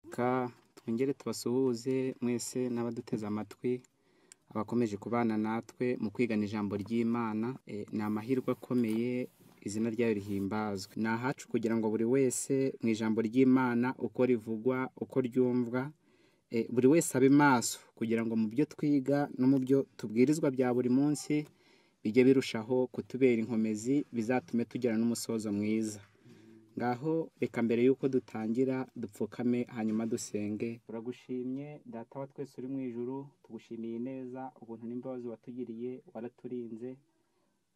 Reka twongere tubasuhuze mwese n'abaduteze amatwi, abakomeje kubana natwe mu kwigana ijambo ry'Imana, ni amahirwe akomeye izina ryayo rihimbazwe. Ni ahacu kugira ngo buri wese mu ijambo ry'Imana uko rivugwa, uko ryumvwa, buri wese abe maso kugira ngo mu byo twiga no mu byo tubwirizwa bya buri munsi bijye birushaho kutubera inkomezi, bizatume tugera n'umusozo mwiza. Ngaho reka mbere y'uko dutangira dupfukame hanyuma dusenge. Turagushimye data wa twese uri mu ijuru, tugushimiye ineza, ubuntu n'imbabazi watugiriye, waraturinze,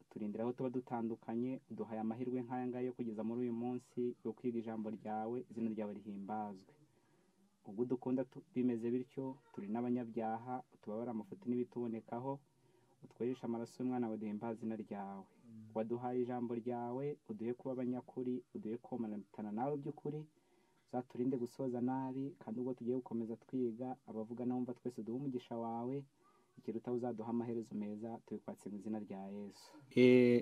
uturindira aho tuba dutandukanye, uduhaye amahirwe nk'aya ngaya yo kugeza muri uyu munsi yo kwiga ijambo ryawe, izina ryawe rihimbazwe. Ubwo udukunda tu- bimeze bityo, turi n'abanyabyaha, utubabare amafuti n'ibitubonekaho, utwereshe amaraso y'umwana wawe duhimbaza izina ryawe. Waduhaye ijambo ryawe, uduhe kuba abanyakuri, uduhe komatana nawe by'ukuri, uzaturinde gusoza nabi, kandi ubwo tugiye gukomeza twiga, abavuga n'abumva twese duhe umugisha wawe, ikiruta uzaduha amaherezo meza, tubikwatse mu izina rya Yesu.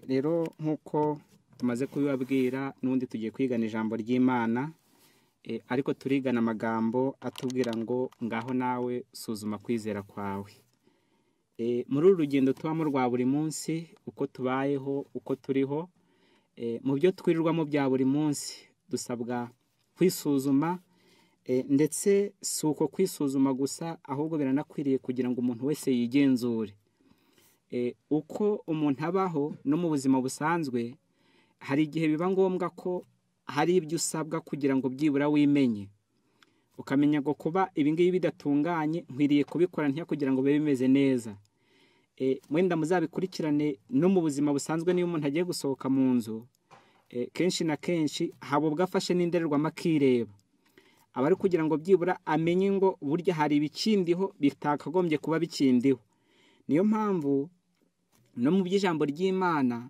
rero nk'uko tumaze kubibabwira, n'ubundi tugiye kwigana ijambo ry'Imana, Eh, ariko turigana amagambo atubwira ngo ngaho nawe suzuma kwizera kwawe Eh, muri uru rugendo tubamo rwa buri munsi uko tubayeho uko turiho eh, mu byo twirirwamo bya buri munsi dusabwa kwisuzuma eh, ndetse si uko kwisuzuma gusa ahubwo biranakwiriye kugira ngo umuntu wese yigenzure Eh, uko umuntu abaho no mu buzima busanzwe hari igihe biba ngombwa ko hari ibyo usabwa kugira ngo byibura wimenye ukamenya ngo kuba ibingibi bidatunganye nkwiriye kubikora ntya kugira ngo bibe bimeze neza Eh, mwenda muzabikurikirane no mu buzima busanzwe niyo umuntu agiye gusohoka mu nzu eh, kenshi na kenshi haba ubwo afashe n'indorerwamo akireba aba ari kugira ngo byibura amenye ngo burya hari ibikindiho bitakagombye kuba bikindiho niyo mpamvu no mu by'ijambo ry'imana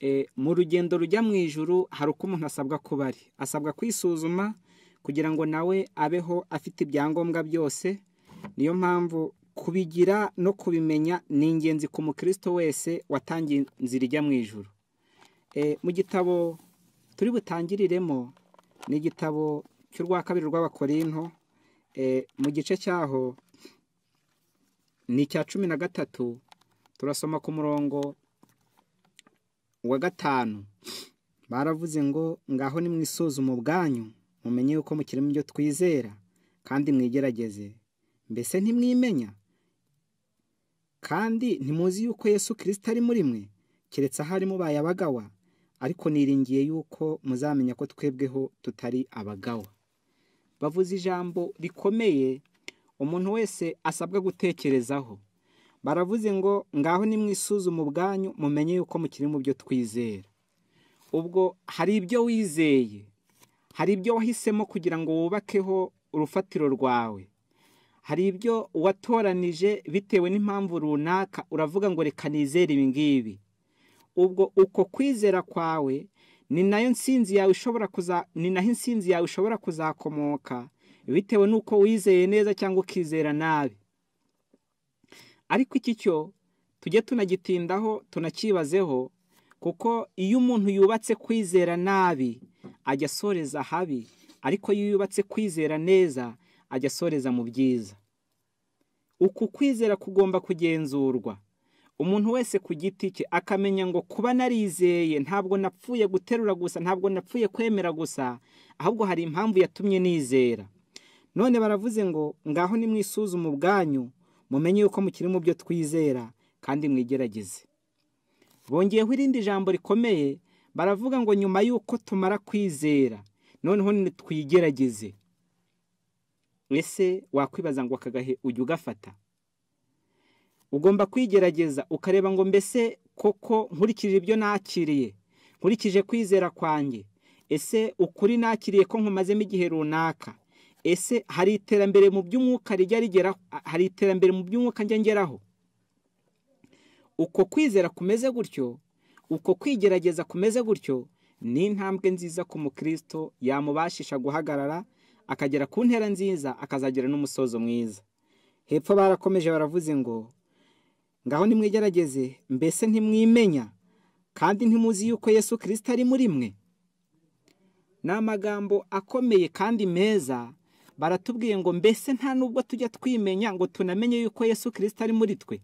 eh, mu rugendo rujya mu ijuru hari uko umuntu asabwa kuba ari asabwa kwisuzuma kugira ngo nawe abeho afite ibyangombwa byose niyo mpamvu kubigira no kubimenya ni ingenzi ku mukristo wese watangiye inzira ijya mu ijuru Eh, mu gitabo turi butangiriremo ni igitabo cy'urwa kabiri rw'abakorinto eh, mu gice cyaho ni icya cumi na gatatu turasoma ku murongo wa gatanu baravuze ngo ngaho nimwisuzume ubwanyu mumenye yuko mukiri mu byo twizera kandi mwigerageze mbese ntimwimenya kandi ntimuzi yuko yesu kirisito ari muri mwe keretse ahari mubaye abagawa ariko niringiye yuko muzamenya ko twebweho tutari abagawa bavuze ijambo rikomeye umuntu wese asabwa gutekerezaho baravuze ngo ngaho nimwisuzume ubwanyu mumenye yuko mukiri mu byo twizera ubwo hari ibyo wizeye hari ibyo wahisemo kugira ngo wubakeho urufatiro rwawe hari ibyo watoranije bitewe n'impamvu runaka uravuga ngo reka nizere ibi ngibi ubwo uko kwizera kwawe ni nayo nsinzi yawe ishobora kuza ni naho insinzi yawe ishobora kuzakomoka bitewe n'uko wizeye neza cyangwa ukizera nabi ariko iki cyo tujye tunagitindaho tunacyibazeho kuko iyo umuntu yubatse kwizera nabi ajya asoreza habi ariko iyo yubatse kwizera neza ajya asoreza mu byiza uku kwizera kugomba kugenzurwa umuntu wese ku giti cye akamenya ngo kuba narizeye ntabwo napfuye guterura gusa ntabwo napfuye kwemera gusa ahubwo hari impamvu yatumye nizera none baravuze ngo ngaho nimwisuzume ubwanyu mumenye yuko mukiri mu byo twizera kandi mwigerageze bongeyeho irindi jambo rikomeye baravuga ngo nyuma y'uko tumara kwizera noneho twigerageze ese wakwibaza ngo aka gahe ujya ugafata ugomba kwigerageza ukareba ngo mbese koko nkurikije ibyo nakiriye nkurikije kwizera kwanjye ese ukuri nakiriye ko nkumazemo igihe runaka ese hari iterambere mu by'umwuka rijya rigera hari iterambere mu by'umwuka njya ngeraho uko kwizera kumeze gutyo uko kwigerageza kumeze gutyo ni intambwe nziza ku mukristo yamubashisha guhagarara akagera ku ntera nziza akazagera n'umusozo mwiza hepfo barakomeje baravuze ngo ngaho nimwigerageze mbese ntimwimenya kandi ntimuzi yuko yesu kirisito ari muri mwe ni amagambo akomeye kandi meza baratubwiye ngo mbese nta nubwo tujya twimenya ngo tunamenye yuko yesu kirisita ari muri twe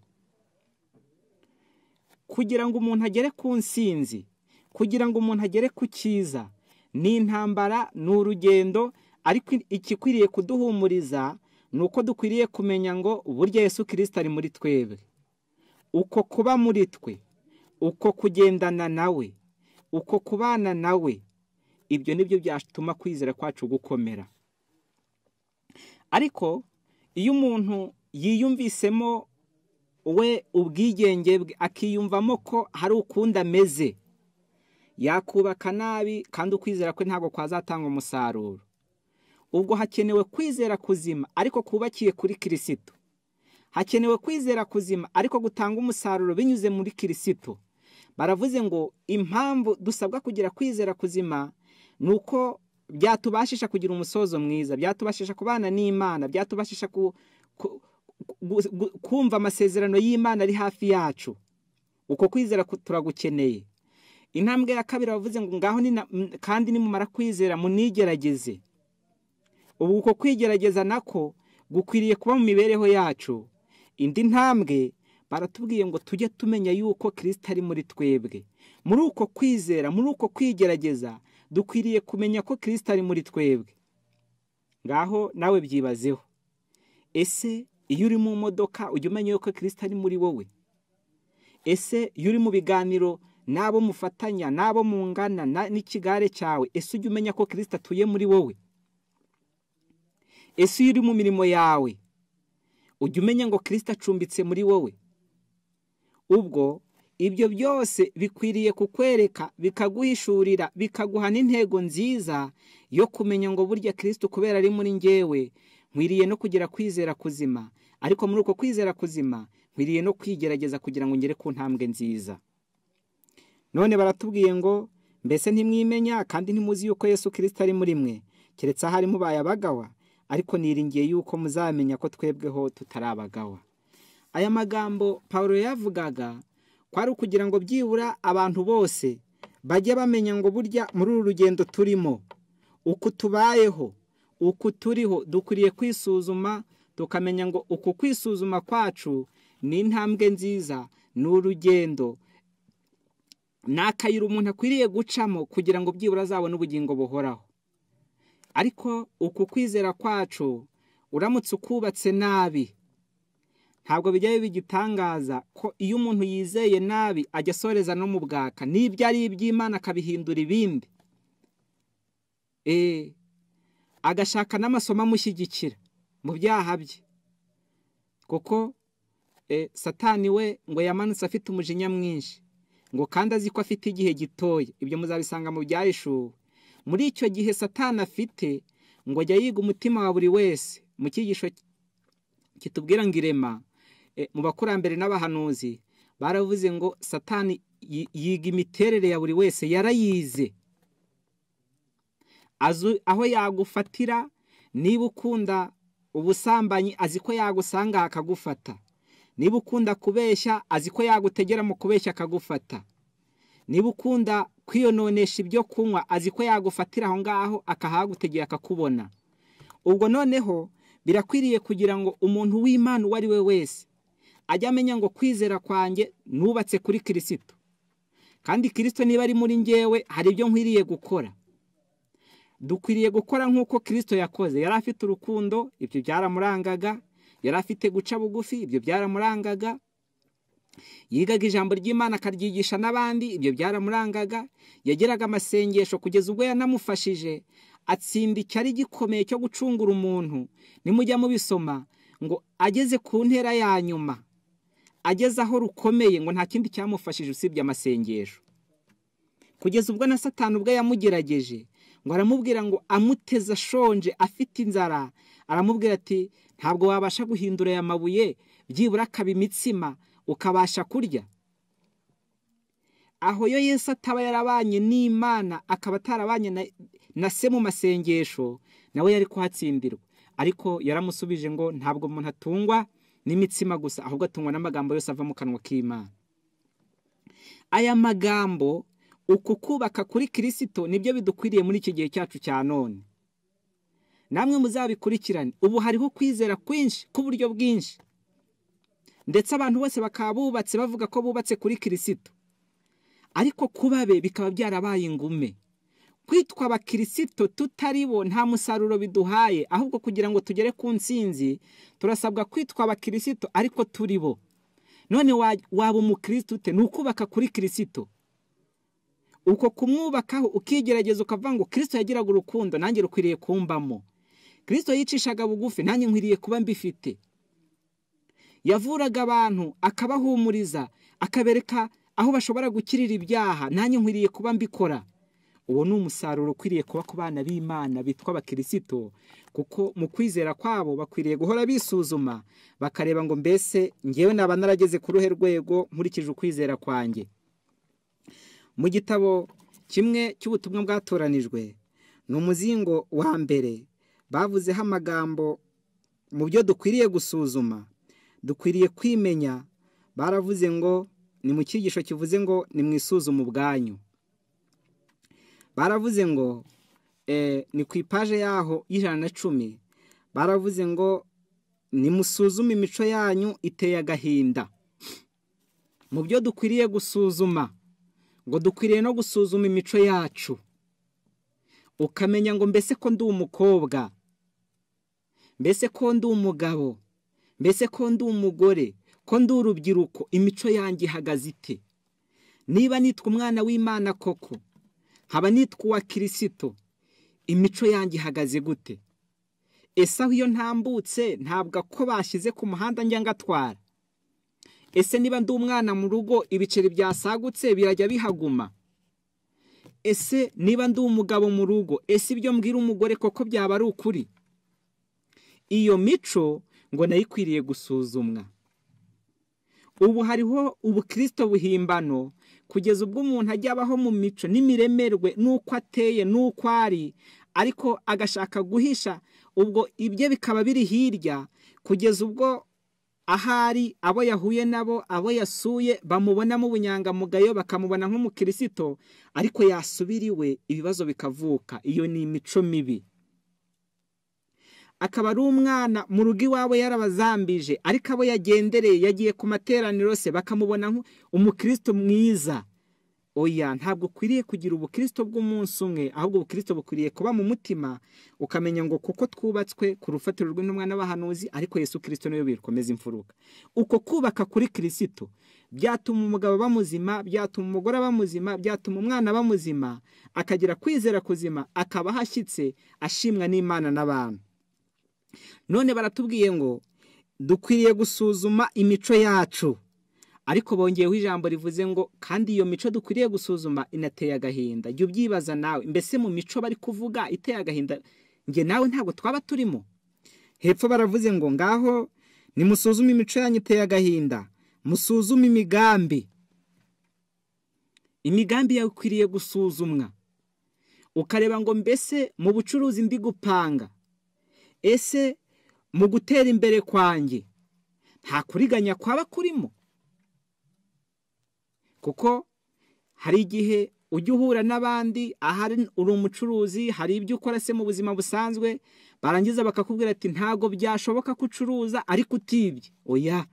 kugira ngo umuntu agere ku nsinzi kugira ngo umuntu agere ku cyiza ni intambara ni urugendo ariko ikikwiriye kuduhumuriza ni uko dukwiriye kumenya ngo burya yesu kirisita ari muri twebwe uko kuba muri twe uko kugendana nawe uko kubana nawe ibyo ni byo byatuma kwizera kwacu gukomera ariko iyo umuntu yiyumvisemo we ubwigenge bwe akiyumvamo ko hari ukundi ameze yakubaka nabi kandi ukwizera kwe ntabwo kwazatanga umusaruro ubwo hakenewe kwizera kuzima ariko kubakiye kuri kirisito hakenewe kwizera kuzima ariko gutanga umusaruro binyuze muri kirisito baravuze ngo impamvu dusabwa kugira kwizera kuzima ni uko byatubashisha kugira umusozo mwiza byatubashisha kubana n'imana byatubashisha kumva amasezerano y'imana ari hafi yacu uko kwizera turagukeneye intambwe ya kabiri bavuze ngo ngaho kandi nimumara kwizera munigerageze ubu uko kwigerageza nako gukwiriye kuba mu mibereho yacu indi ntambwe baratubwiye ngo tujye tumenya yuko kirisita ari muri twebwe muri uko kwizera muri uko kwigerageza dukwiriye kumenya ko kirisita ari muri twebwe ngaho nawe byibazeho ese iyo uri mu modoka ujya umenya yuko kirisita ari muri wowe ese iyo uri mu biganiro n'abo mufatanya n'abo mungana n'ikigare cyawe ese ujya umenya ko kirisita atuye muri wowe ese iyo uri mu mirimo yawe ujya umenya ngo kirisita acumbitse muri wowe ubwo ibyo byose bikwiriye kukwereka bikaguhishurira bikaguha n'intego nziza yo kumenya ngo burya kirisita kubera ari muri ngewe nkwiriye no kugira kwizera kuzima ariko muri uko kwizera kuzima nkwiriye no kwigerageza kugira ngo ngere ku ntambwe nziza none baratubwiye ngo mbese ntimwimenya kandi ntimuzi yuko yesu kirisita ari muri mwe keretse ahari mubaye abagawa ariko niringiye yuko muzamenya ko twebweho tutari abagawa aya magambo paul yavugaga kwari ukugira ngo byibura abantu bose bajye bamenya ngo burya muri uru rugendo turimo uko tubayeho uko turiho dukwiriye kwisuzuma tukamenya ngo uku kwisuzuma kwacu ni intambwe nziza ni urugendo ni akayira umuntu akwiriye gucamo kugira ngo byibura azabone ubugingo buhoraho ariko uku kwizera kwacu uramutse ukubatse nabi ntabwo bijya biba igitangaza ko iyo umuntu yizeye nabi ajya asoreza no mu bwaka n'ibyo ari iby'imana akabihindura ibindi agashaka n'amasomo amushyigikira mu byaha bye kuko satani we ngo yamanutse afite umujinya mwinshi ngo kandi azi ko afite igihe gitoya ibyo muzabisanga mu byahishuwe muri icyo gihe satani afite ngo ajya yiga umutima wa buri wese mu cyigisho kitubwira ngo irema mu bakurambere n'abahanuzi baravuze ngo satani yiga imiterere ya buri wese yarayize aho yagufatira niba ukunda ubusambanyi azi ko yagusanga akagufata niba ukunda kubeshya azi ko yagutegera mu kubeshya akagufata niba ukunda kwiyononesha ibyo kunywa azi ko yagufatira aho ngaho akahagutegera akakubona ubwo noneho birakwiriye kugira ngo umuntu w'imana uwo ari we wese ajye amenya ngo kwizera kwanjye nubatse kuri kirisito kandi kirisito niba ari muri ngewe hari ibyo nkwiriye gukora dukwiriye gukora nk'uko kirisito yakoze yari afite urukundo ibyo byaramurangaga yari afite guca bugufi ibyo byaramurangaga yigaga ijambo ry'imana akaryigisha n'abandi ibyo byaramurangaga yagiraga amasengesho kugeza ubwo yanamufashije atsinda icyari gikomeye cyo gucungura umuntu nimujya mubisoma ngo ageze ku ntera ya nyuma ageze aho rukomeye ngo nta kindi cyamufashije usibye amasengesho kugeza ubwo na satani ubwo yamugerageje ngo aramubwira ngo amuteze ashonje afite inzara aramubwira ati ntabwo wabasha guhindura aya mabuye byibura akaba imitsima ukabasha kurya aho yo Yesu ataba yarabanye n'imana akaba atarabanye na se mu masengesho nawe yari kuhatsindirwa ariko yaramusubije ngo ntabwo umuntu atungwa n'imitsima gusa ahubwo atungwa n'amagambo yose ava mu kanwa k'imana aya magambo uku kubaka kuri kirisito nibyo bidukwiriye muri iki gihe cyacu cya none namwe muzabikurikirane ubu hariho kwizera kwinshi k'uburyo bwinshi ndetse abantu bose bakaba bubatse bavuga ko bubatse kuri kirisito ariko kuba be bikaba byarabaye ingume kwitwa abakirisito tutari bo nta musaruro biduhaye ahubwo kugira ngo tugere ku ntsinzi turasabwa kwitwa abakirisito ariko turi bo none waba umukirisitu ute ni ukubaka kuri kirisito uko kumwubakaho ukigerageza ukavuga ngo kirisito yagiraga urukundo nanjye rukwiriye kumbamo kirisito yicishaga bugufi nanjye nkwiriye kuba mbifite yavuraga abantu akabahumuriza akabereka aho bashobora gukirira ibyaha nanjye nkwiriye kuba mbikora uwo ni umusaruro ukwiriye kuba ku bana b'imana bitwa abakirisito kuko mu kwizera kwabo bakwiriye guhora bisuzuma bakareba ngo mbese ngewe naba narageze ku ruhe rwego nkurikije ukwizera kwanjye mu gitabo kimwe cy'ubutumwa bwatoranijwe ni umuzingo wa mbere bavuzeho amagambo mu byo dukwiriye gusuzuma dukwiriye kwimenya baravuze ngo ni mu cyigisho kivuze ngo ni mu isuzuma ubwanyu baravuze ngo ni ku ipaje yaho y'ijana na cumi baravuze ngo nimusuzume imico yanyu iteye agahinda mu byo dukwiriye gusuzuma ngo dukwiriye no gusuzuma imico yacu ukamenya ngo mbese ko ndi umukobwa mbese ko ndi umugabo mbese ko ndi umugore ko ndi urubyiruko imico yanjye ihagaze ite niba nitwa umwana w'imana koko nkaba nitwa uwa kirisito imico yanjye ihagaze gute ese aho iyo ntambutse ntabwo ko bashyize ku muhanda njya ngatwara ese niba ndi umwana mu rugo ibiceri byasagutse birajya bihaguma ese niba ndi umugabo mu rugo ese ibyo mbwira umugore koko byaba ari ukuri iyo mico ngo nayo ikwiriye gusuzumwa ubu hariho ubukirisito buhimbano kugeza ubwo umuntu ajya abaho mu mico n'imiremerwe n'uko ateye n'uko ari ariko agashaka guhisha ubwo ibye bikaba biri hirya kugeza ubwo ahari abo yahuye nabo abo yasuye bamubonamo ubunyangamugayo bakamubona nk'umukirisito ariko yasubira iwe ibibazo bikavuka iyo ni imico mibi akaba ari umwana mu rugo iwawe yarabazambije ariko abo yagendereye yagiye ku materaniro se bakamubona umukristo mwiza oya ntabwo ukwiriye kugira ubukristo bw'umunsi umwe ahubwo ubukristo bukwiriye kuba mu mutima ukamenya ngo kuko twubatswe ku rufatiro rw'intumwa n'abahanuzi ariko yesu kirisito niwe bikomeza imfuruka uko kubaka kuri kirisito byatuma umugabo aba muzima byatuma umugore aba muzima byatuma umwana aba muzima akagira kwizera kuzima akaba ahashyitse ashimwa n'imana n'abantu none baratubwiye ngo dukwiriye gusuzuma imico yacu ariko bongeyeho ijambo rivuze ngo kandi iyo mico dukwiriye gusuzuma inateye agahinda jya ubyibaza nawe mbese mu mico bari kuvuga iteye agahinda njye nawe ntabwo twaba turimo hepfo baravuze ngo ngaho nimusuzume imico yanyu iteye agahinda musuzume imigambi imigambi yawe ikwiriye gusuzumwa ukareba ngo mbese mu bucuruzi ndi gupanga ese mu gutera imbere kwanjye nta kuriganya kwaba kurimo kuko hari igihe ujya uhura n'abandi ahari uri umucuruzi hari ibyo ukora se mu buzima busanzwe barangiza bakakubwira ati ntabwo byashoboka ko ucuruza ariko utibye oya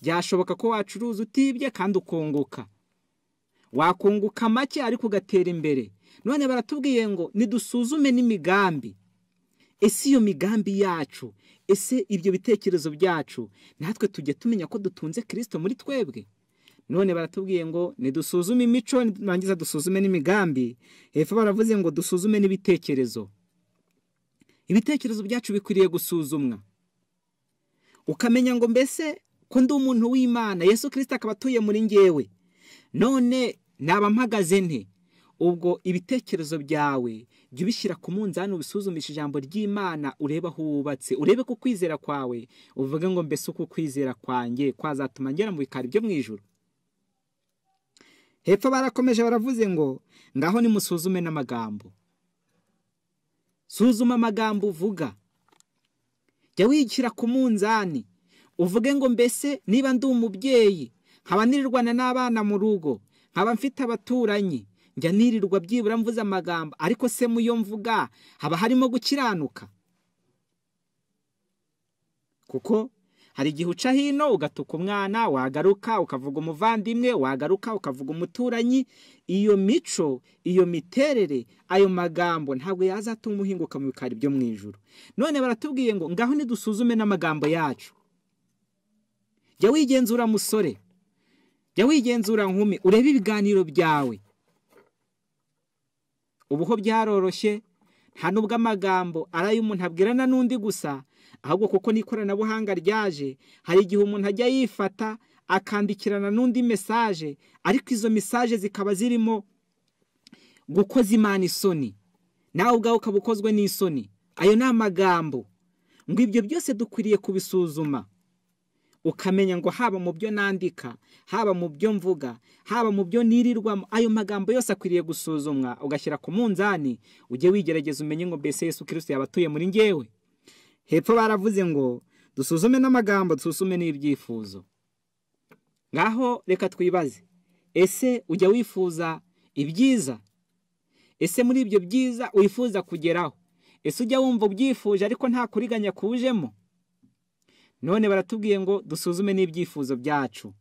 byashoboka ko wacuruza utibye kandi ukunguka wakunguka make ariko ugatera imbere none baratubwiye ngo nidusuzume n'imigambi ese iyo migambi yacu ese ibyo bitekerezo byacu natwe tujya tumenya ko dutunze kirisito muri twebwe none baratubwiye ngo nidusuzume imico nirangiza dusuzume n'imigambi hepfo baravuze ngo dusuzume n'ibitekerezo ibitekerezo byacu bikwiriye gusuzumwa ukamenya ngo mbese ko ndi umuntu w'imana yesu kirisito akaba atuye muri ngewe none naba mpagaze nte ubwo ibitekerezo byawe jya ubishyira ku munzani ubisuzumisha ijambo ry'imana urebe aho wubatse urebe ku kwizera kwawe uvuge ngo mbese uko ukwizera kwanjye kwazatuma ngera mu bikari byo mu ijoro hepfo barakomeje baravuze ngo ngaho nimusuzume n'amagambo suzuma amagambo uvuga jya wishyira ku munzani uvuge ngo mbese niba ndi umubyeyi nkaba nirirwana n'abana mu rugo nkaba mfite abaturanyi njya nirirwa byibura mvuze amagambo ariko se mu yo mvuga haba harimo gukiranuka kuko hari igihe uca hino ugatuka umwana wagaruka ukavuga umuvandimwe wagaruka ukavuga umuturanyi iyo mico iyo miterere ayo magambo ntabwo yazatuma uhinguka mu bikari byo mu ijoro none baratubwiye ngo ngaho nidusuzume n'amagambo yacu jya wigenzura musore jya wigenzura nkumi urebe ibiganiro byawe ubu ho byaroroshye nta nubwo amagambo ari ay'umuntu abwirana n'undi gusa ahubwo kuko n'ikoranabuhanga ryaje hari igihe umuntu ajya yifata akandikirana n'undi mesaje ariko izo mesaje zikaba zirimo gukoza imana isoni nawe ubwawe ukaba ukozwe n'isoni ayo ni amagambo ngo ibyo byose dukwiriye kubisuzuma ukamenya ngo haba mu byo nandika haba mu byo mvuga haba mu byo nirirwamo ayo magambo yose akwiriye gusuzumwa ugashyira ku munzani ujye wigerageza umenye ngo mbese Yesu kirisiti yaba atuye muri ngewe hepfo baravuze ngo dusuzume n'amagambo dusuzume n'ibyifuzo ngaho reka twibaze ese ujya wifuza ibyiza ese muri ibyo byiza wifuza kugeraho ese ujya wumva ubyifuje ariko nta kuriganya kuwujemo none baratubwiye ngo dusuzume n'ibyifuzo byacu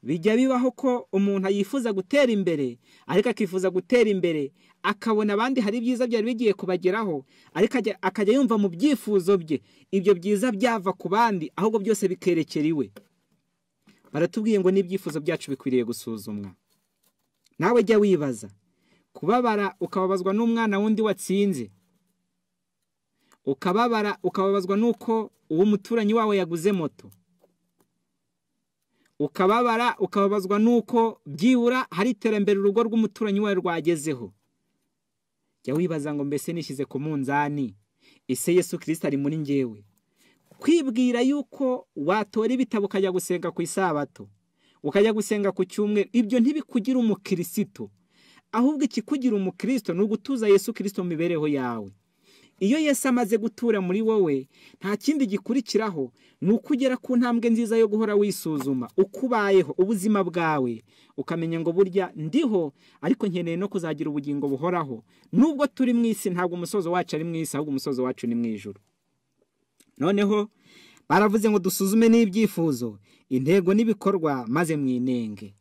bijya bibaho ko umuntu yifuza gutera imbere ariko akifuza gutera imbere akabona abandi hari ibyiza byari bigiye kubageraho ariko akajya yumva mu byifuzo bye ibyo byiza byava ku bandi ahubwo byose bikerekera iwe baratubwiye ngo n'ibyifuzo byacu bikwiriye gusuzumwa nawe jya wibaza kubabara ukababazwa n'umwana wundi watsinze ukababara ukababazwa n'uko uwo muturanyi wawe yaguze moto ukababara ukababazwa n'uko byibura hari iterambere urugo rw'umuturanyi wawe rwagezeho jya wibaza ngo mbese nishyize ku munzani ese Yesu kirisita ari muri ngewe kwibwira yuko watora ibitabo ukajya gusenga ku isabato ukajya gusenga ku cyumweru ibyo ntibikugira umukirisito ahubwo ikikugira umukirisito ni ugutuza Yesu kirisito mu mibereho yawe iyo Yesu amaze gutura muri wowe nta kindi gikurikiraho ni uko ugera ku ntambwe nziza yo guhora wisuzuma uko ubayeho ubuzima bwawe ukamenya ngo burya ndiho ariko nkeneye no kuzagira ubugingo buhoraho nubwo turi mu isi ntabwo umusozo wacu ari mu isi ahubwo umusozo wacu ni mu ijoro noneho baravuze ngo dusuzume n'ibyifuzo intego n'ibikorwa maze mwinenge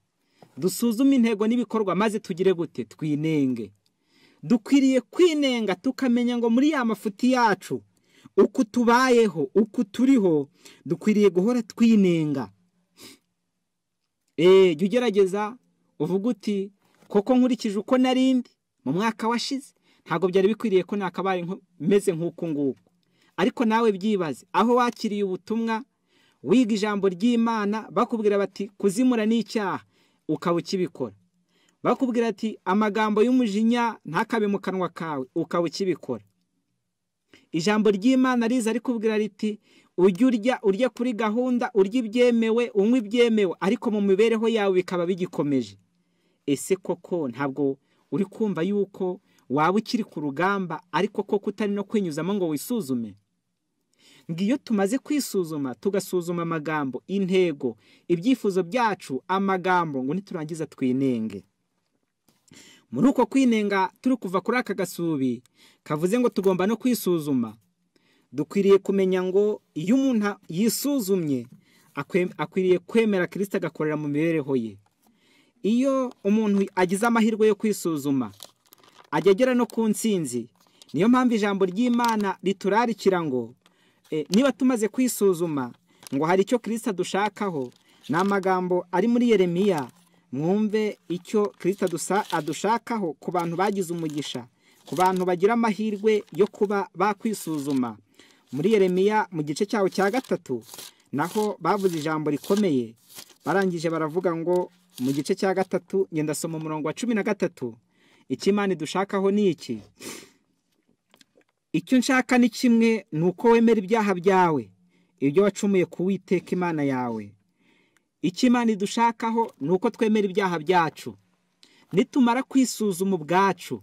dusuzume intego n'ibikorwa maze tugire gute twinenge dukwiriye kwinenga tukamenya ngo muri ya mafuti yacu uko tubayeho uko turiho dukwiriye guhora twinenga eee jya ugerageza uvuga uti koko nkurikije uko narindi mu mwaka washize ntabwo byari bikwiriye ko nakabaye meze nk'uku nguku ariko nawe byibaze aho wakiriye ubutumwa wiga ijambo ry'imana bakubwira bati kuzimura ni icyaha ukaba ukibikora bakubwira ati amagambo y'umujinya ntakabe mu kanwa kawe ukaba ukibikora ijambo ry'imana riza rikubwira riti ujye urya urya kuri gahunda urya ibyemewe unywa ibyemewe ariko mu mibereho yawe bikaba bigikomeje ese koko ntabwo uri kumva yuko waba ukiri ku rugamba ariko koko utari no kwinyuzamo ngo wisuzume ngo iyo tumaze kwisuzuma tugasuzuma amagambo intego ibyifuzo byacu amagambo ngo niturangiza twinenge muri uko kwinenga turi kuva kuri aka gasubi kavuze ngo tugomba no kwisuzuma dukwiriye kumenya ngo iyo umuntu yisuzumye akwiriye kwemera kirisita agakorera mu mibereho ye iyo umuntu agize amahirwe yo kwisuzuma ajya agera no ku nsinzi niyo mpamvu ijambo ry'imana riturarikira ngo niba tumaze kwisuzuma ngo hari icyo kirisita dushakaho ni amagambo ari muri yeremiya mwumve icyo kirisita adushakaho ku bantu bagize umugisha ku bantu bagira amahirwe yo kuba bakwisuzuma muri yeremiya mu gice cyaho cya gatatu naho bavuze ijambo rikomeye barangije baravuga ngo mu gice cya gatatu ngenda soma umurongo wa cumi na gatatu ikimana dushakaho ni iki icyo nshaka ni kimwe ni uko wemera ibyaha byawe ibyo wacumuye kuwiteka imana yawe icyo imana idushakaho ni uko twemera ibyaha byacu nitumara kwisuzuma ubwacu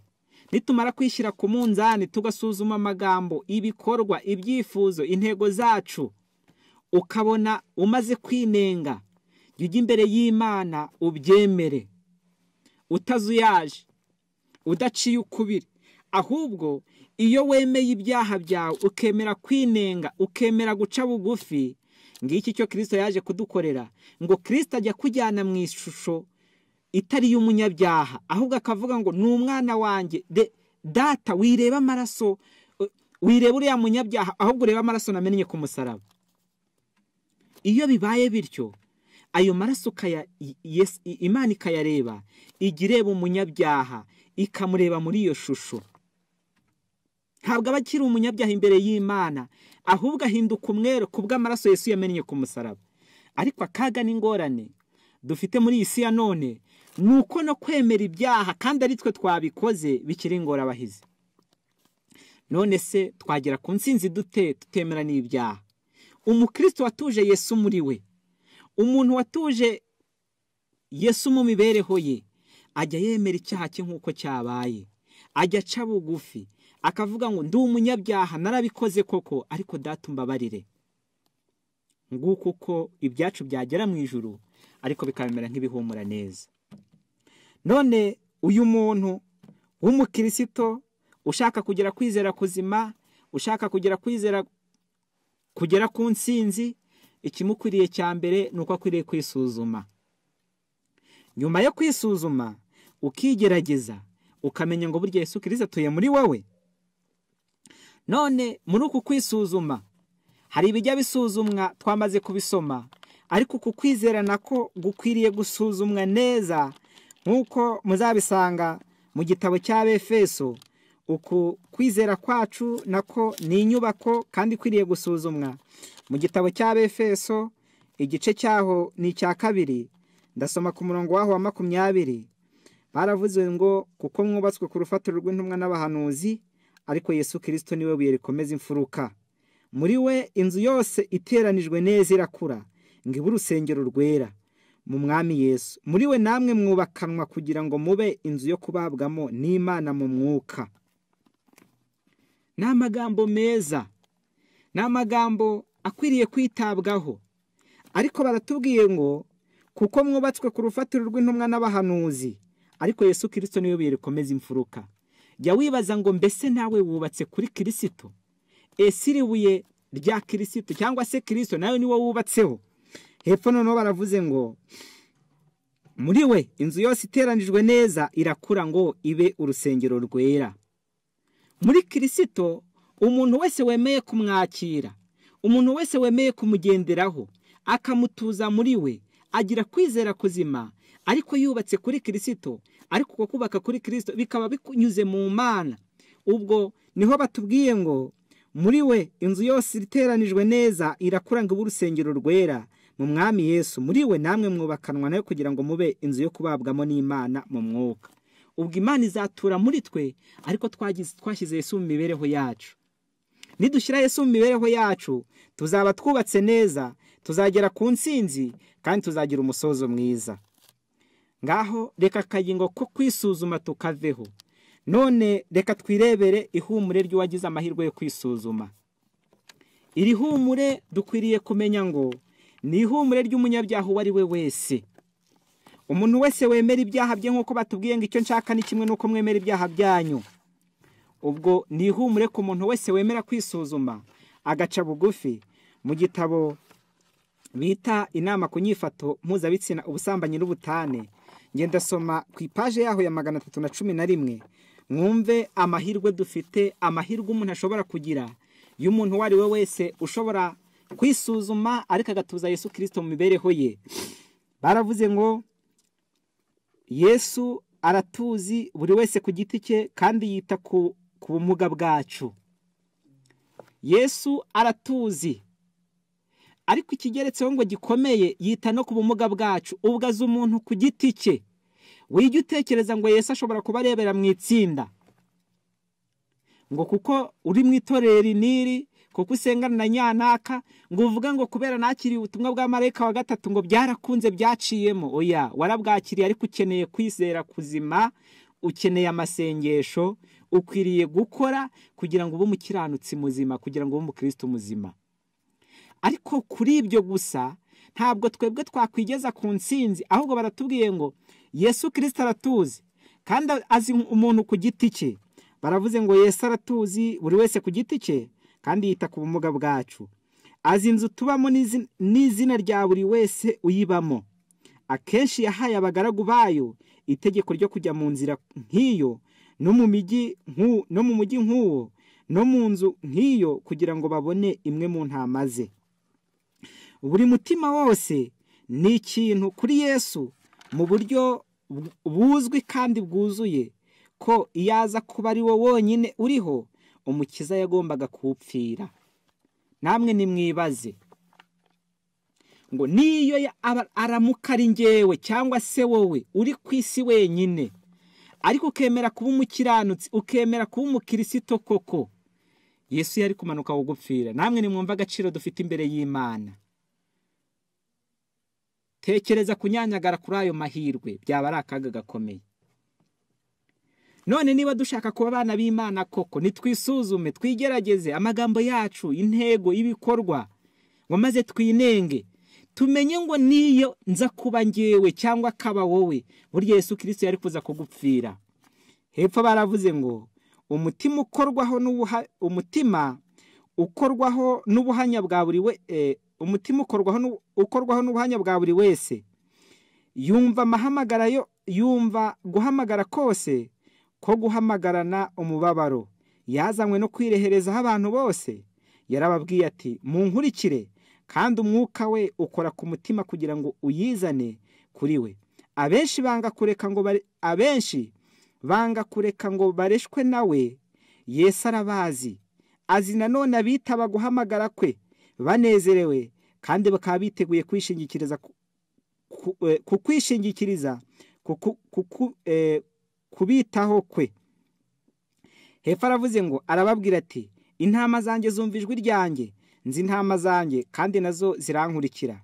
nitumara kwishyira ku munzani tugasuzuma amagambo ibikorwa ibyifuzo intego zacu ukabona umaze kwinenga jya ujya imbere y'imana ubyemere utazuyaje udaciye ukubiri ahubwo iyo wemeye ibyaha byawe ukemera kwinenga ukemera guca bugufi ngiki icyo kirisito yaje kudukorera ngo kirisito ajya kujyana mu ishusho itari y'umunyabyaha ahubwo akavuga ngo ni umwana wanjye data wireba amaraso wireba uriya munyabyaha ahubwo ureba amaraso namennye ku musaraba iyo bibaye bityo ayo maraso imana ikayareba ijya ireba umunyabyaha ikamureba muri iyo shusho ntabwo aba akiri umunyabyaha imbere y'imana ahubwo ahinduka umwere ku bw'amaraso Yesu yamennye ku musaraba ariko akaga n'ingorane dufite muri iyi si ya none ni uko no kwemera ibyaha kandi ari twe twabikoze bikiri ingorabahizi none se twagera ku nsinzi dute tutemera n'ibyaha umukristo watuje Yesu muri we umuntu watuje Yesu mu mibereho ye ajya yemera icyaha cye nk'uko cyabaye ajya aca bugufi akavuga ngo ndi umunyabyaha narabikoze koko ariko data umbabarire nguko uko ibyacu byagera mu ijuru ariko bikamera nk'ibihumura neza none uyu muntu w'umukirisito ushaka kugera kwizera kuzima ushaka kugera kwizera kugera ku nsinzi ikimukwiriye cya mbere ni uko akwiriye kwisuzuma nyuma yo kwisuzuma ukigerageza ukamenya ngo burya Yesu kirisi atuye muri wowe none muri uku kwisuzuma hari ibijya bisuzumwa twamaze kubisoma ariko uku kwizera nako gukwiriye gusuzumwa neza nk'uko muzabisanga mu gitabo cya befeso uku kwizera kwacu nako ni inyubako kandi ikwiriye gusuzumwa mu gitabo cya befeso igice cyaho ni icya kabiri ndasoma ku murongo waho wa makumyabiri baravuze ngo kuko mwubatswe ku rufatiro rw'intumwa n'abahanuzi ariko Yesu kirisito niwe buye rikomeza imfuruka muri we inzu yose iteranijwe neza irakura ngo ibe urusengero rwera mu mwami Yesu muri we namwe mwubakanwa kugira ngo mube inzu yo kubabwamo n'imana mu mwuka ni amagambo meza ni amagambo akwiriye kwitabwaho ariko baratubwiye ngo kuko mwubatswe ku rufatiro rw'intumwa n'abahanuzi ariko Yesu kirisito niwe buye rikomeza imfuruka jya wibaza ngo mbese nawe wubatse kuri kirisito ese iribuye rya kirisito cyangwa se kirisito nawe niwo wubatseho hepfo noneho baravuze ngo muri we inzu yose iteranijwe neza irakura ngo ibe urusengero rwera muri kirisito umuntu wese wemeye kumwakira umuntu wese wemeye kumugenderaho akamutuza muri we agira kwizera kuzima ariko yubatse kuri kirisito ariko uko kubaka kuri kirisito bikaba binyuze mu mana ubwo niho batubwiye ngo muri we inzu yose iteranijwe neza irakura ngo ibe urusengero rwera mu mwami yesu muri we namwe mwubakanwa nayo kugira ngo mube inzu yo kubabwamo n'imana mu mwuka ubwo imana izatura muri twe ariko twashyize Yesu mu mibereho yacu nidushyira Yesu mu mibereho yacu tuzaba twubatse neza tuzagera ku nsinzi kandi tuzagira umusozo mwiza ngaho reka akagingo ko kwisuzuma tukaveho none reka twirebere ihumure ry'uwagize amahirwe yo kwisuzuma iri humure dukwiriye kumenya ngo ni ihumure ry'umunyabyaha uwo ari we wese umuntu wese wemera ibyaha bye nk'uko batubwiye ngo icyo nshaka ni kimwe n'uko mwemera ibyaha byanyu ubwo ni ihumure ku muntu wese wemera kwisuzuma agaca bugufi mu gitabo bita inama ku nyifato mpuzabitsina ubusambanyi n'ubutane ngenda soma ku ipaje yaho ya magana atatu na cumi na rimwe mwumve amahirwe dufite amahirwe umuntu ashobora kugira y'umuntu uwo ari we wese ushobora kwisuzuma ariko agatuza Yesu kirisito mu mibereho ye baravuze ngo yesu aratuzi buri wese ku giti cye kandi yita ku bumuga bwacu yesu aratuzi ariko ikigeretseho ngo gikomeye yita no ku bumuga bwacu ubwaza umuntu ku giti cye wijya utekereza ngo Yesu ashobora kuba arebera mu itsinda ngo kuko uri mu itorero riniri kuko usengana na nyanaka ngo uvuga ngo kubera nakiriye ubutumwa bwa marayika wa gatatu ngo byarakunze byaciyemo oya warabwakiriye ariko ukeneye kwizera kuzima ukeneye amasengesho ukwiriye gukora kugira ngo ube umukiranutsi muzima kugira ngo ube umukristo muzima ariko kuri ibyo gusa ntabwo twebwe twakwigeza ku nsinzi ahubwo baratubwiye ngo yesu kirisita aratuzi kandi azi umuntu ku giti cye baravuze ngo yesu aratuzi buri wese ku giti cye kandi yita ku bumuga bwacu azi inzu tubamo n'izi- n'izina rya buri wese uyibamo akenshi yahaye abagaragu bayo itegeko ryo kujya mu nzira nk'iyo no mu mijyi nk'u- no mu mujyi nk'uwo no mu nzu nk'iyo kugira ngo babone imwe mu ntama ze buri mutima wose ni ikintu kuri yesu mu buryo bu- buzwi kandi bwuzuye ko iyo aza kuba ari wo wonyine uriho umukiza yagombaga kuwupfira namwe nimwibaze ngo niyo ya- aba- aramuka ari ngewe cyangwa se wowe uri ku isi wenyine ariko ukemera kuba umukiranutsi ukemera kuba umukirisito koko yesu yari kumanuka gupfira namwe nimwumva agaciro dufite imbere y'imana tekereza kunyanyagara kuri ayo mahirwe byaba ari akaga gakomeye none niba dushaka kuba abana b'imana koko nitwisuzume twigerageze amagambo yacu intego ibikorwa ngo maze twinenge tumenye ngo niyo nza kuba ngewe cyangwa akaba wowe burya yesu kirisito yari kuza kugupfira hepfo baravuze ngo umutima ukorwaho n'ubuha umutima ukorwaho n'ubuhanya bwa buri we eh, umutima ukorwaho n'u- ukorwaho n'ubuhanya bwa buri wese yumva amahamagara yo yumva guhamagara kose ko guhamagarana umubabaro yazanywe no kwirehereza aho abantu bose yarababwiye ati munkurikire kandi umwuka we ukora ku mutima kugira ngo uyizane kuri we abenshi banga kureka ngo bare- abenshi banga kureka ngo bareshwe nawe yesu arabazi azi nanone abitaba guhamagara kwe banezerewe kandi bakaba biteguye kwishingikiriza ku- ku- eh, ku kwishingikiriza ku ku- ku- ku- eh, kubitaho kwe hepfo aravuze ngo arababwira ati intama zanjye zumva ijwi ryanjye nzi intama zanjye kandi nazo zirankurikira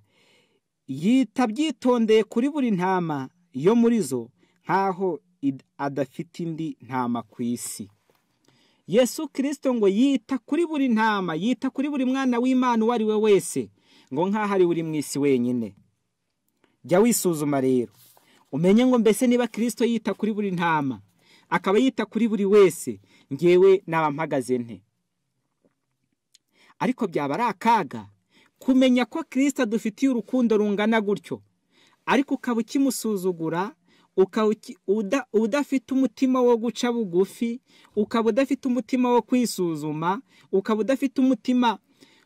yita byitondeye kuri buri ntama yo muri zo nk'aho id- adafite indi ntama ku isi yesu kirisito ngo yita kuri buri ntama yita kuri buri mwana w'imana uwo ari we wese ngo nk'aho ari we uri mu isi wenyine jya wisuzuma rero umenye ngo mbese niba kirisito yita kuri buri ntama akaba yita kuri buri wese ngewe naba mpagaze nte ariko byaba ari akaga kumenya ko kirisito adufitiye urukundo rungana gutyo ariko ukaba ukimusuzugura ukaba uki- uda- udafite umutima wo guca bugufi ukaba udafite umutima wo kwisuzuma ukaba udafite umutima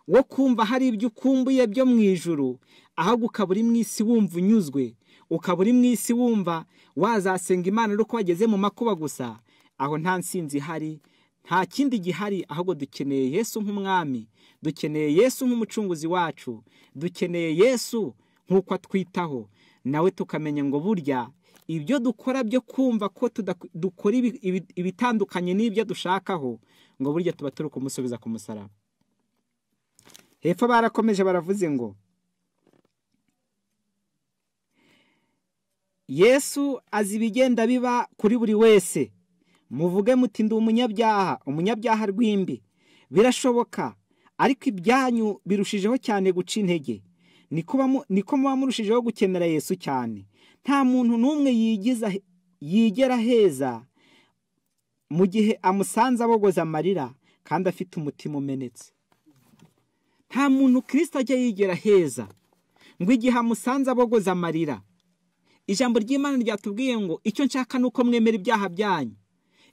wo kumva hari ibyo ukumbuye byo mu ijuru ahubwo ukaba uri mu isi wumva unyuzwe ukaba uri mu isi wumva wazasenga imana ari uko wageze mu makuba gusa aho nta nsinzi ihari nta kindi gihari ahubwo dukeneye yesu nk'umwami dukeneye yesu nk'umucunguzi wacu dukeneye yesu nk'uko atwitaho nawe tukamenya ngo burya ibyo dukora byo kumva ko tudak- dukora ibi- ibi- ibitandukanye n'ibyo dushakaho ngo burya tuba turi kumusubiza ku musaraba hepfo barakomeje baravuze ngo yesu azi ibigenda biba kuri buri wese muvuge muti ndi umunyabyaha umunyabyaha rw'imbi birashoboka ariko ibyanyu birushijeho cyane guca intege niko bamu- niko muba murushijeho gukenera yesu cyane nta muntu n'umwe yigiza yigera heza mu gihe amusanze abogoza amarira kandi afite umutima umenetse nta muntu kirisita ajya yigera heza ngo igihe amusanze abogoza amarira ijambo ry'imana ryatubwiye ngo icyo nshaka ni uko mwemera ibyaha byanyu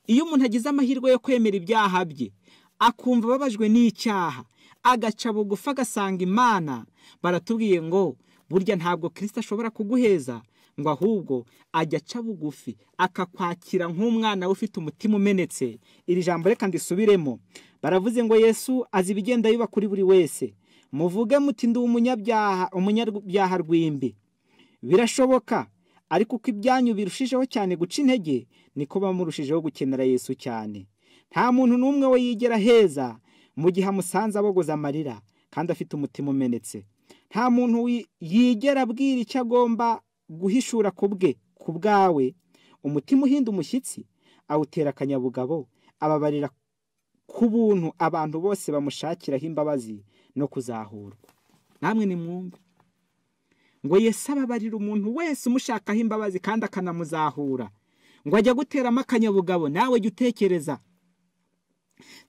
iyo umuntu agize amahirwe yo kwemera ibyaha bye akumva ababajwe n'icyaha agaca bugufi agasanga imana baratubwiye ngo burya ntabwo kirisita ashobora kuguheza ngo ahubwo ajya aca bugufi akakwakira nk'umwana we ufite umutima umenetse iri jambo reka ndisubiremo baravuze ngo yesu azi ibigenda biba kuri buri wese muvuge muti ndi umunyabyaha umunyabyaha rw'imbi birashoboka ariko uko ibyanyu birushijeho cyane guca intege niko baba murushijeho gukenera yesu cyane nta muntu n'umwe we yigera heza mu gihe amusanze abogoza amarira kandi afite umutima umenetse nta muntu wi- yigera abwira icyo agomba guhishura ku bwe ku bwawe umutima uhinda umushyitsi awutera akanyabugabo ababarira ku buntu abantu bose bamushakiraho imbabazi no kuzahurwa namwe nimwumve ngo Yesu ababarira umuntu wese umushakaho imbabazi kandi akanamuzahura ngo ajya guteramo akanyabugabo nawe jya utekereza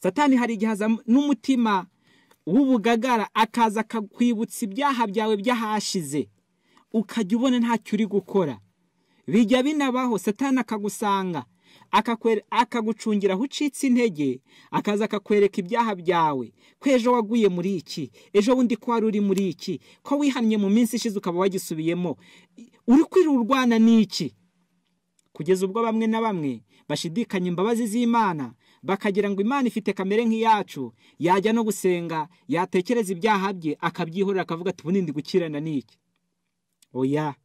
satani hari igihe aza n'umutima w'ubugagara akaza akakwibutsa ibyaha byawe by'ahashize ukajya ubona ntacyo uri gukora bijya binabaho satani akagusanga akakwe- akagucungira aho ucitse intege akaza akakwereka ibyaha byawe ko ejo waguye muri iki ejo bundi ko wari uri muri iki ko wihannye mu minsi ishize ukaba wagisubiyemo I- uri kwirurwana n'iki kugeza ubwo bamwe na bamwe bashidikanya imbabazi z'imana bakagira ngo imana ifite kamere nk'iyacu yajya no gusenga yatekereza ibyaha bye akabyihorera akavuga ati ubundi ndi gukirana n'iki oya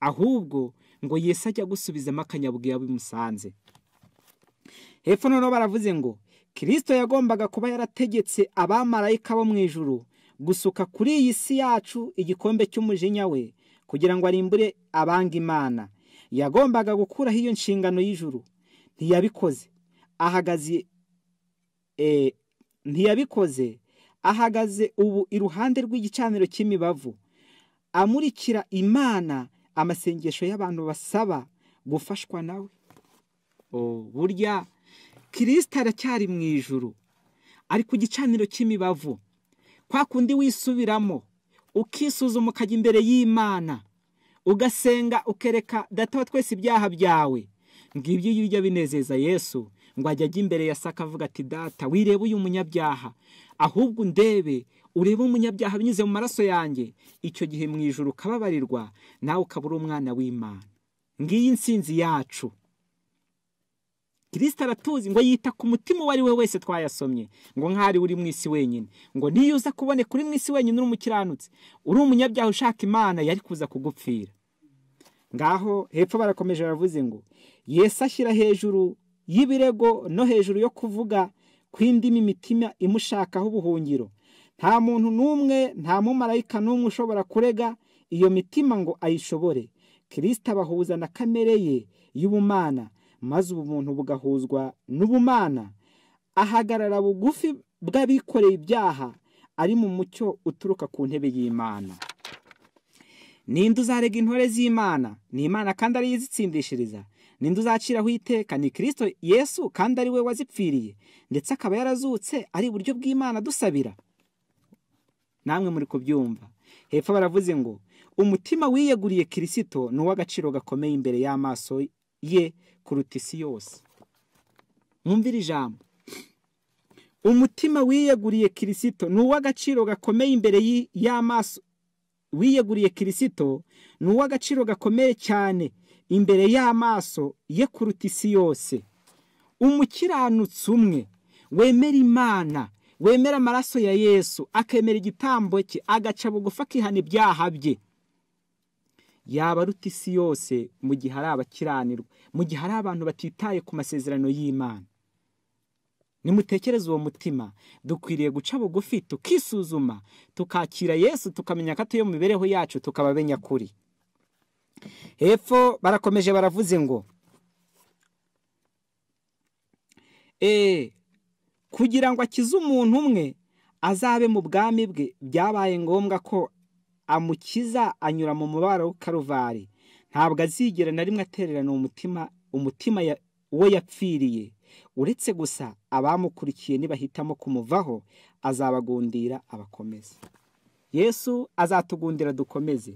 ahubwo ngo yesu ajya gusubizamo akanyabugabo bimusanze hepfo noneho baravuze ngo kirisito yagombaga kuba yarategetse abamarayika bo mu ijuru gusuka kuri iyi si yacu igikombe cy'umujinya we kugira ngo arimbure abanga imana yagombaga gukuraho iyo nshingano y'ijuru ntiyabikoze ahagaze eh, ntiyabikoze ahagaze ubu iruhande rw'igicaniro cy'imibavu amurikira imana amasengesho y'abantu basaba gufashwa nawe O, burya kirisita aracyari mu ijuru ari ku gicaniro cy'imibavu kwa kundi wisubiramo ukisuzuma ukajya imbere y'imana ugasenga ukereka data wa twese ibyaha byawe ngibyo iyo ujya binezeza yesu ngo ajya ajya imbere ya se akavuga ati data wirebe uyu munyabyaha ahubwo undebe urebe umunyabyaha binyuze mu maraso yanjye icyo gihe mu ijoro ukababarirwa nawe ukaba uri umwana w'imana ngiyi nsinzi yacu kirisita aratuzi ngo yita ku mutima uwo ari we wese twayasomye ngo nk'ari uri mu isi wenyine ngo niyo uza kuboneka uri mu isi wenyine uri umukiranutsi uri umunyabyaha ushaka imana yari kuza kugupfira ngaho hepfo barakomeje baravuze ngo yesu ashyira hejuru y'ibirego no hejuru yo kuvuga kw'indimi mitima imushakaho ubuhungiro nta muntu n'umwe nta mumarayika n'umwe ushobora kurega iyo mitima ngo ayishobore kirisita abahuza na kamere ye y'ubumana maze ubumuntu bugahuzwa n'ubumana ahagarara bugufi bw'abikoreye ibyaha ari mu mucyo uturuka ku ntebe y'imana ninde uzarega intore z'imana ni imana kandi ariyo izitsindishiriza ninde uzaciraho iteka ni kirisito yesu kandi ari we wazipfiriye ndetse akaba yarazutse ari iburyo bw'imana dusabira namwe muri kubyumva hepfo baravuze ngo umutima wiyeguriye kirisito ni uw'agaciro gakomeye imbere y'amaso ye kuruta isi yose mwumvire ijambo umutima wiyeguriye kirisito ni uw'agaciro gakomeye imbere y'i- y'amaso wiyeguriye kirisito ni uw'agaciro gakomeye cyane imbere y'amaso ye kuruta isi yose umukiranutsi umwe wemera imana wemera amaraso ya yesu akemera igitambo cye agaca bugufi akihana ibyaha bye yaba aruta isi yose mu gihe ari abakiranirwa mu gihe hari abantu batitaye ku masezerano y'imana nimutekereze uwo mutima dukwiriye guca bugufi tukisuzuma tukakira yesu tukamenya ko atuye mu mibereho yacu tukaba abe nyakuri hepfo barakomeje baravuze ngo eee kugira ngo akize umuntu umwe azabe mu bwami bwe byabaye ngombwa ko amukiza anyura mu mubabaro w'ikaruvari ntabwo azigera na rimwe atererana umutima umutima ya- uwo yapfiriye uretse gusa abamukurikiye nibahitamo kumuvaho azabagundira abakomeze yesu azatugundira dukomeze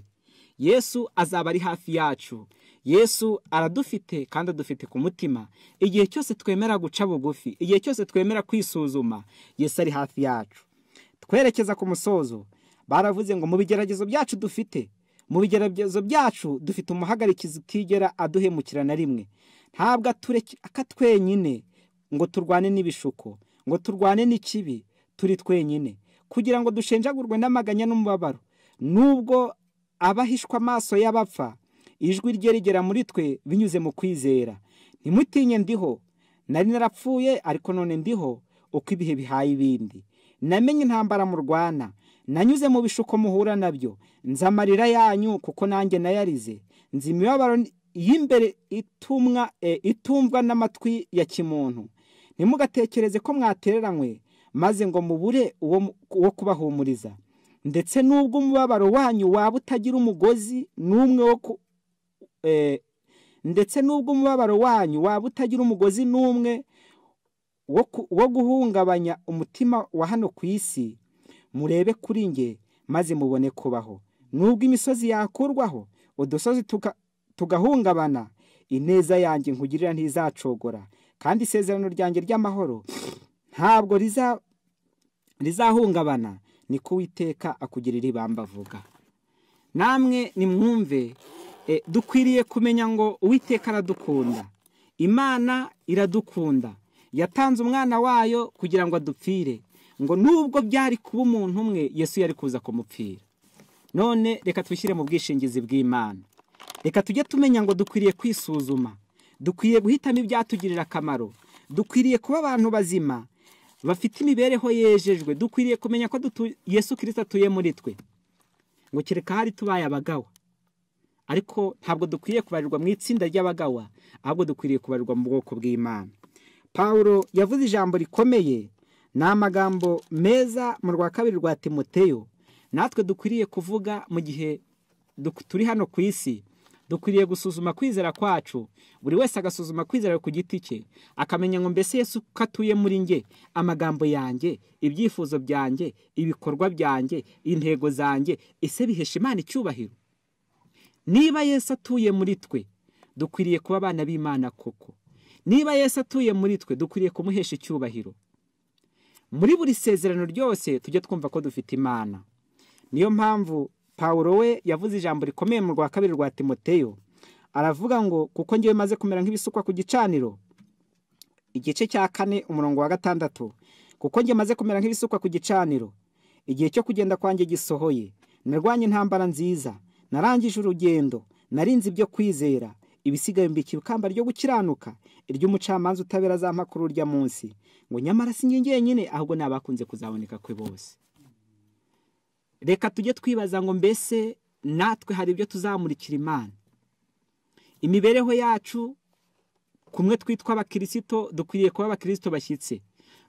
yesu azaba ari hafi yacu yesu aradufite kandi adufite ku mutima igihe cyose twemera guca bugufi igihe cyose twemera kwisuzuma yesu ari hafi yacu twerekeza ku musozo baravuze ngo mu bigeragezo byacu dufite mu bigeragezo byacu dufite umuhagarikizi utigera aduhemukira na rimwe ntabwo atureka twenyine ngo turwane n'ibishuko ngo turwane n'ikibi turi twenyine kugira ngo dushenjagurwe n'amaganya n'umubabaro nubwo abahishwa amaso y'abapfa ijwi rye rigera muri twe binyuze mu kwizera ntimutinye ndiho nari narapfuye ariko none ndiho uko ibihe bihaye ibindi namenye intambara murwana nanyuze mu bishuko muhura nabyo nzi amarira yanyu kuko nanjye nayarize nzi imibabaro y'imbere itumwa e, itumvwa n'amatwi ya kimuntu ntimugatekereze ko mwatereranywe maze ngo mubure uwo mu- uwo kubahumuriza ndetse n'ubwo umubabaro wanyu waba utagira umugozi n'umwe wo ku- e, ndetse n'ubwo umubabaro wanyu waba utagira umugozi n'umwe wo ku- wo guhungabanya umutima wa hano ku isi murebe kuri nge maze mubone kubaho nubwo imisozi yakurwaho udusozi tuka- tugahungabana ineza yanjye nkugirira ntizacogora kandi isezerano ryanjye ry'amahoro ntabwo riza rizahungabana niko uwiteka akugirira ibamba avuga namwe nimwumve eh, dukwiriye kumenya ngo uwiteka aradukunda imana iradukunda yatanze umwana wayo kugira ngo adupfire ngo nubwo byari kuba umuntu umwe yesu yari kuza kumupfira none reka twishyire mu bwishingizi bw'imana reka tujye tumenya ngo dukwiriye kwisuzuma dukwiriye guhitamo ibyatugirira akamaro dukwiriye kuba abantu bazima bafite imibereho yejejwe dukwiriye kumenya ko dutu- yesu kirisita atuye muri twe ngo kereka hari tubaye abagawa ariko ntabwo dukwiriye kubarirwa mu itsinda ry'abagawa ahubwo dukwiriye kubarirwa mu bwoko bw'imana pawulo yavuze ijambo rikomeye ni amagambo meza mu rwa kabiri rwa timoteyo natwe dukwiriye kuvuga mu gihe duk- turi hano ku isi dukwiriye gusuzuma kwizera kwacu buri wese agasuzuma kwizera ku giti cye akamenya ngo mbese yesu ko atuye muri nge amagambo yanjye ibyifuzo byanjye ibikorwa byanjye intego zanjye ese bihesha imana icyubahiro niba yesu atuye muri twe dukwiriye kuba abana b'imana koko niba yesu atuye muri twe dukwiriye kumuhesha icyubahiro muri buri sezerano ryose tujye twumva ko dufite imana niyo mpamvu pawulo we yavuze ijambo rikomeye mu rwa kabiri rwa timoteyo aravuga ngo kuko ngewe maze kumera nk'ibisukwa ku gicaniro igice cya kane umurongo wa gatandatu kuko njye maze kumera nk'ibisukwa ku gicaniro igihe cyo kugenda kwanjye gisohoye narwanye intambara nziza narangije urugendo narinze ibyo kwizera ibisigaye mbikira ikamba ryo gukiranuka iry'umucamanza utabera za mpakuru urya munsi ngo nyamara si njye njyenyine ahubwo ni abakunze kuzaboneka kwe bose reka tujye twibaza ngo mbese natwe hari ibyo tuzamurikira imana imibereho yacu kumwe twitwa abakirisito dukwiriye kuba abakirisito bashyitse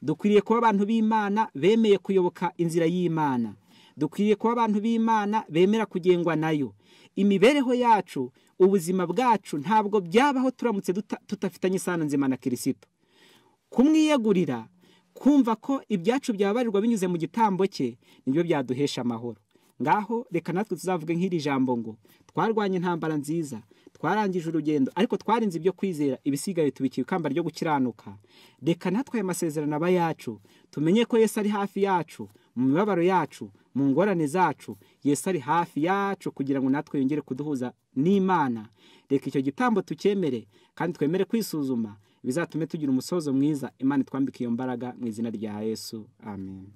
dukwiriye kuba abantu b'imana bemeye kuyoboka inzira y'imana dukwiriye kuba abantu b'imana bemera kugengwa nayo imibereho yacu ubuzima bwacu ntabwo byabaho turamutse duta- tudafitanye isano nzima na kirisito kumwiyegurira kumva ko ibyacu byabarirwa binyuze mu gitambo cye nibyo byaduhesha amahoro ngaho reka natwe tuzavuge nk'iri jambo ngo twarwanye intambara nziza twarangije urugendo ariko twarinze ibyo kwizera ibisigaye tubikira ikamba ryo gukiranuka reka natwe aya masezerano aba yacu tumenye ko yesu ari hafi yacu mu mibabaro yacu mu ngorane zacu yesu ari hafi yacu kugira ngo natwe yongere kuduhuza n'imana reka icyo gitambo tucyemere kandi twemere kwisuzuma bizatume tugira umusozo mwiza imana itwambike iyo mbaraga mu izina rya yesu amen